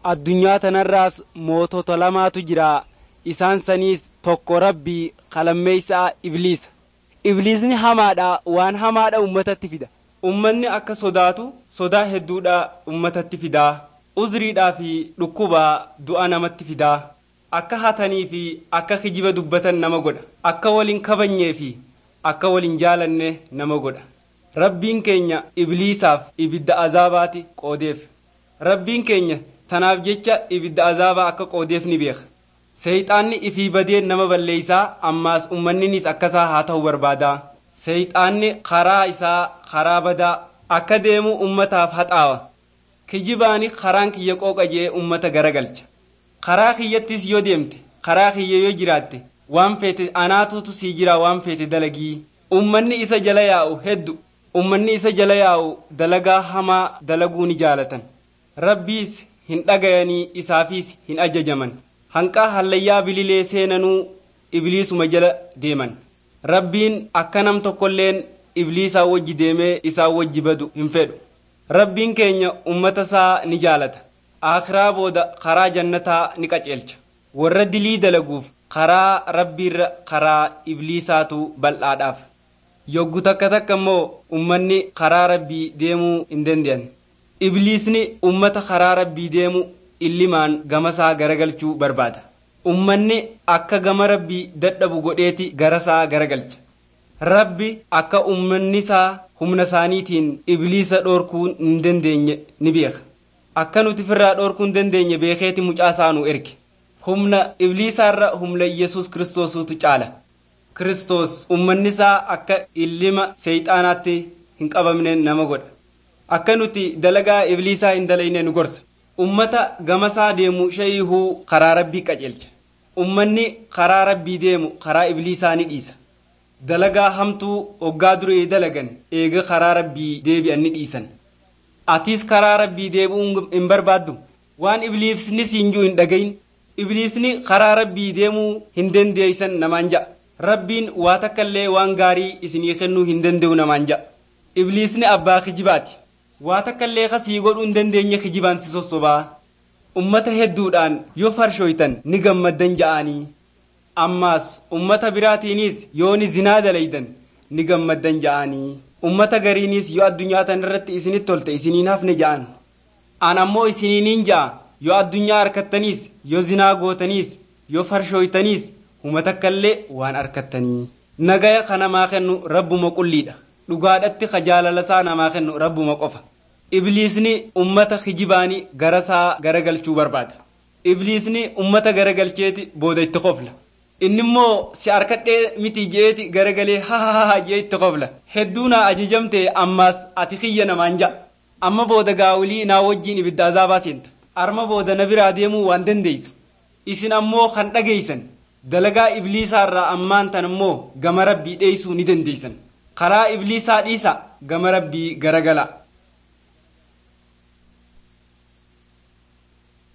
addunyaa tanarraas mootota lamaatu jira isaan saniis tokko rabbii kalammeeysaa ibliisa ibliisni hamaadha waan hamaadha ummatatti fida ummanni akka sodaatu sodaa hedduudha ummatatti fidaa uzriidhaa fi dhukkubaa du'a namatti fidaa akka hatanii fi akka kijiba dubbatan nama godha akka waliin kabanyee fi akka waliin jaalanne nama godha rabbiin keenya ibliisaaf ibidda azaabaati qoodeef rabbiin keenya tanaaf jecha ibidda azaabaa akka qoodeef ni beeka seeyxaanni ifii badeen nama balleeysaa ammaas ummanninis akkasaa haa ta'u barbaadaa seeyxaanni karaa isaa karaa badaa akka deemu ummataaf haxaawa kijibaani karaan kiyya qooqa jee ummata garagalcha karaa kiyyattis yoo deemte karaa kiyya yoo jiraatte waan feete anaatuutu sii jira waan feete dalagii ummanni isa jala yaa'u heddu ummanni isa jala yaa'u dalagaa hamaa dalaguu ni jaalatan rabbiis hin dhagayanii isaafis hin ajajaman hanqaa hallayyaa bililee seenanuu ibliisuma jala deeman rabbiin akka nam tokkolleen ibliisaa wajji deemee isaa wajji badu hin fedhu rabbiin keenya ummata isaa ni jaalata akiraa booda karaa jannataa ni qaceelcha warra dilii dalaguuf karaa rabbiirra karaa ibliisaatu bal'aadhaaf yoggu takka takka immoo ummanni karaa rabbii deemuu hin danda'an ibliisni ummata karaa rabbii deemu illimaan gamasaa garagalchuu barbaada ummanni akka gama rabbii dadhabu godheeti garasaa garagalcha rabbi akka ummanni isaa humna isaaniitiin ibliisa dhoorkuu hin dandeenye ni beeka akka nuti firraa dhoorkuu hin dandeenye beekeeti mucaa isaa nu erge humna ibliisaarra humna yesus kiristoosuutu caala kiristoos ummanni isaa akka illima seeyxaanaatti hin qabamne nama godha akka nuti dalagaa ibliisaa hin dalayne nu gorsa ummata gamasaa deemu shayihuu karaa rabbii qaceelcha ummanni karaa rabbii deemu karaa ibliisaa ni dhiisa dalagaa hamtuu hoggaa duree dalagan eega karaa rabbii deebi'an ni dhiisan atiis karaa rabbii deebi'uu hin barbaaddu waan ibliisni siin jiru hin dhagayin ibliisni karaa rabbii deemuu hin dandeeysan namaan ja'a rabbiin waa takkallee waan gaarii isinii kennuu hin danda'u namaan ja'a ibliisni abbaa kijibaati waa takkallee kasii godhuu hin dandeenye kijibaan si sossobaa ummata hedduudhaan yoo farshooytan ni gammaddan ja'anii ammaas ummata biraatiinis yoo ni zinaa dalaydan ni gammaddan ja'anii ummata gariinis yoo addunyaa tan irratti isinit tolte isiniin hafne ja'an an ammoo isiniiniin ja'a yoo addunyaa harkattaniis yoo zinaa gootaniis yoo farshooytaniis huma takkallee waan harkattanii nagaya ka namaa kennu rabbuma qulliidha dhugaadhatti ka jaalalasaa namaa kennu rabbuma qofa ibliisni ummata kijibaanii garasaa garagalchuu barbaada ibliisni ummata garagalcheeti booda itti qofla inni immoo si harkadhee miti je'eeti garagalee hahaha jee itti qofla hedduu naa ajajamte ammaas ati kiyya namaan ja'a amma booda gaawulii naa wajjiin ibidda azaabaa seenta arma booda na biraa deemuu waan dandeeysu isin ammoo kan dhageeysan dalagaa ibliisaarraa ammaan tan ammoo gama rabbii dheeysuu ni dandeeysan karaa ibliisaa dhiisa gama rabbii garagala